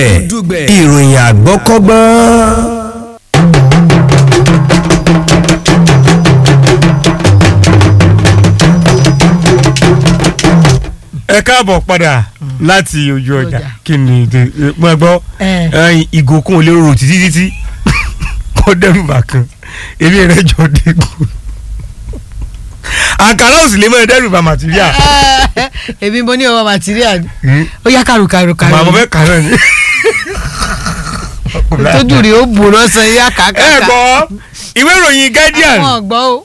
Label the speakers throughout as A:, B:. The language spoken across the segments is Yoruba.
A: ìròyìn àgbọ́kọ́gbọ́n.
B: ẹ káàbọ̀ padà láti ojú ọjà
C: Ọjà.
B: kí ni mo gbọ́
C: Ẹ.
B: ẹyin ìgòkun ò lè rò títí títí kó dẹ́rù bà kan eré rẹ̀ jọ dégùn àǹkárá ò sì lè mọ ẹ dẹ́rù bà màtíríà
C: èmi mo ní ọmọ material ó yá kàrò kàrò kàrò
B: màá mo fẹ́ kà náà ni.
C: tójú rí ó bò lọ́sàn yá kàkà.
B: ẹ gbọ́ ìwé ìròyìn Guardian
C: àwọn ọ̀gbọ́ o.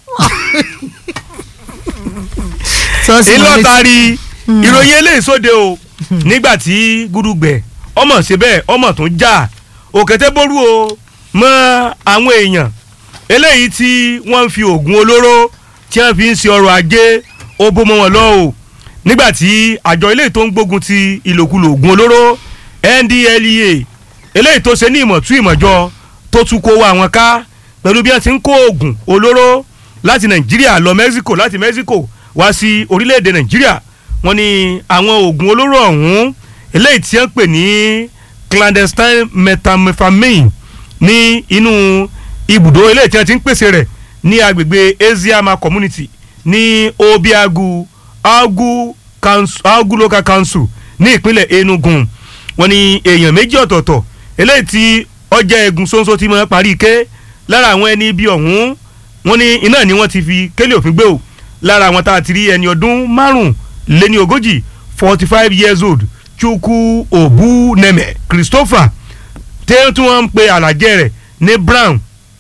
C: Sọ́ọ̀sì wọlé sí-
B: ìlọtari ìròyìn eléyìí sóde o nígbà tí gúdúgbẹ ọmọ ṣe bẹ́ẹ̀ ọmọ tó ń jà òkété bórú o mọ àwọn èèyàn eléyìí tí wọ́n ń fi oògùn olóró tí wọ́n fi ń ṣe ọrọ̀ ajé ó bó mọ́ wọn lọ o nígbà tí àjọ eléyìí tó ń gbógun ti ìlòkulò oògùn olóró NDLEA eléyìí tó ṣe ní ìmọ̀tú ìmọ̀jọ tó tún kó wa àwọn ká pẹ̀lú bí wọ́n ti ń kó oògùn olóró láti Nàìjíríà lọ Mexico láti Mexico wá sí orílẹ̀-èdè Nàìjíríà wọ́n ní àwọn oògùn olóró ọ̀hún eléyìí tí wọ́n pè ní clandestine methamphetamine ní inú ibùdó eléyìí tí wọ́n ti ń pèsè rẹ̀ ní agbègbè Eziama community ní Obiagu Agu Council Agu local council ní ìpínlẹ̀ Enugu wọ́n ní èèyàn méjì ọ̀tọ̀ọ̀tọ̀ eléyìí tí ọjà egun ṣoṣo ti máa parí ike lára àwọn ẹni ibi ọ̀hún wọ́n ní iná ni wọ́n ti fi kélé òfin gbé o lára àwọn tá a ti rí ẹni ọdún márùn léní ogójì forty five years old Chukwu Obuneme Christopher tẹ́ tí wọ́n ń pe àlàjẹ́ rẹ̀ ní Brown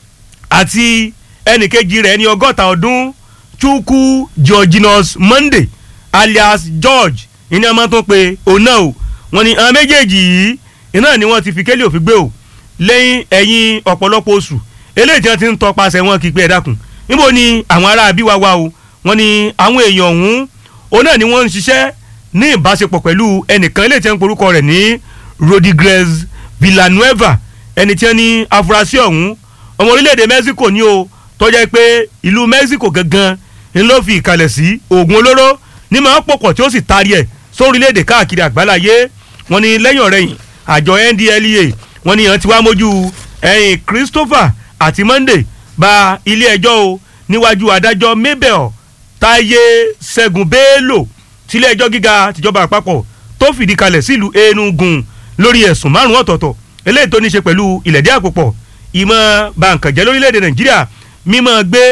B: àti ẹnìkejì rẹ̀ ní ọgọ́ta ọdún Chukwu Georginus Monday alias George ìní ọmọ tó pe òun náà o wọ́n ní àwọn méjèèjì yìí iná ni wọ́n ti fi kélé òfin gbé o lẹ́yìn ẹ̀yìn ọ̀pọ̀lọpọ̀ oṣù eléyìí tí wọ́n ti ń tọpasẹ̀ wọn kí pé ẹ dákun níbo ni àwọn ará àbí wa wá o wọ́n ní àwọn èèyàn ọ̀hún òun náà ni wọ́n ń ṣiṣẹ́ ní ìbáṣepọ̀ pẹ̀lú ẹnìkan eléyìí tí wọ́n ń porúkọ rẹ̀ ní Rodriguez Villanueva ẹni tí wọ́n ní afurasí ọ̀hún ọmọ orílẹ̀-èdè Mexico ni o tó jẹ́ pé ìlú Mexico gangan ni ló fi ìkàlẹ̀ sí oògùn olóró ní máa pọ̀pọ̀ tí ó sì taari ẹ̀ sórílẹ̀-èdè káàkiri àgbáláyé wọ́n ní lẹ́yìn ọ̀rẹ́yìn àjọ NDLEA wọ́n ní ìyẹn ti wá mójú ẹ̀yìn Christopher àti Monday ba ilé ẹjọ́ o níwájú adájọ́ Mabel Táyé Ṣẹ́gun Bello tílé ẹjọ́ gíga tìjọba àpapọ̀ tó fìdí kalẹ̀ sílùú Enugu lórí ẹ̀sùn márùn-ún ọ̀tọ̀ọ̀tọ̀ eléyìí tó ní í ṣe pẹ̀lú ìlẹ̀dí àpòpọ̀ ìmọ̀ bàǹkànjẹ́ lórílẹ̀‐èdè Nàìjíríà mímọ́ gbé